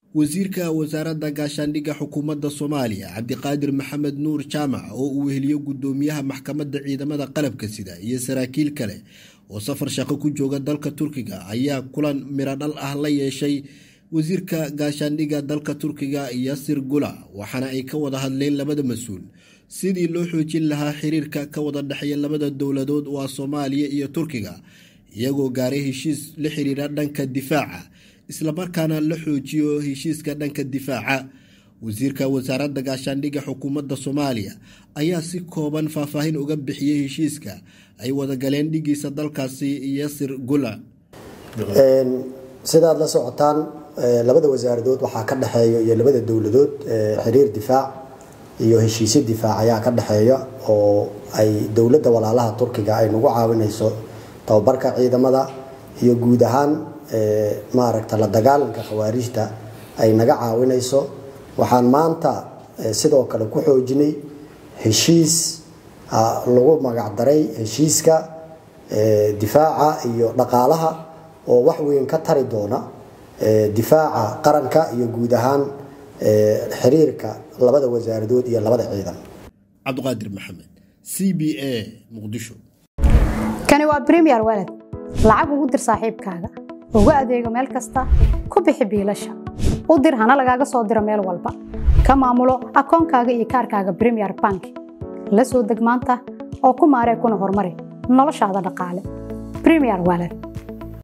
wasiirka wasaaradda gaashaandhigga xukuumadda soomaaliya cabdiqaadir maxamed nuur jaamac oo uu weheliyo gudoomiyaha maxkamadda ciidamada qalabka sida iyo saraakiil kale oo safar shaqo ku jooga dalka turkiga ayaa kulan miro dhal ah la yeeshay wasiirka gaashaandhigga dalka turkiga yasir gula waxaana ay ka wada hadleen labada mas-uul sidii loo xoojin lahaa xiriirka ka wada dhexeeya labada dowladood waa soomaaliya iyo turkiga iyagoo gaaray heshiis la xiriira dhanka difaaca islamarkaana la xoojiyo heshiiska dhanka difaaca wasiirka wasaaradda gaashaandhigga xukuumadda soomaaliya ayaa si kooban faahfaahin uga bixiyey heshiiska ay wadagaleen dhigiisa dalkaasi yasir gula sidaad la socotaan labada wasaaradood waxaa ka dhexeeya iyo labada dowladood xiriir difaac iyo heshiisyo difaac ayaa ka dhexeeya oo ay dowladda walaalaha turkiga ay nagu caawinayso tababarka ciidamada iyo guud ahaan maaragta la dagaalanka khawaarijta ay naga caawinayso waxaan maanta sidoo kale ku xoojinay heshiis lagu magacdaray heshiiska difaaca iyo dhaqaalaha oo wax weyn ka tari doona difaaca qaranka iyo guud ahaan xiriirka labada wasaaradood iyo labada ciidan cabdiqaadir maxamed c b a muqdisho kani waa bremiyer waled lacag ugu dir saaxiibkaaga ugu adeego meel kasta ku bixi biilasha u dir hana lagaaga soo diro meel walba ka maamulo akoonkaaga iyo kaarkaaga bremiyer bank la soo deg maanta oo ku maaree kuna horumari noloshaada dhaqaale bremiyer waled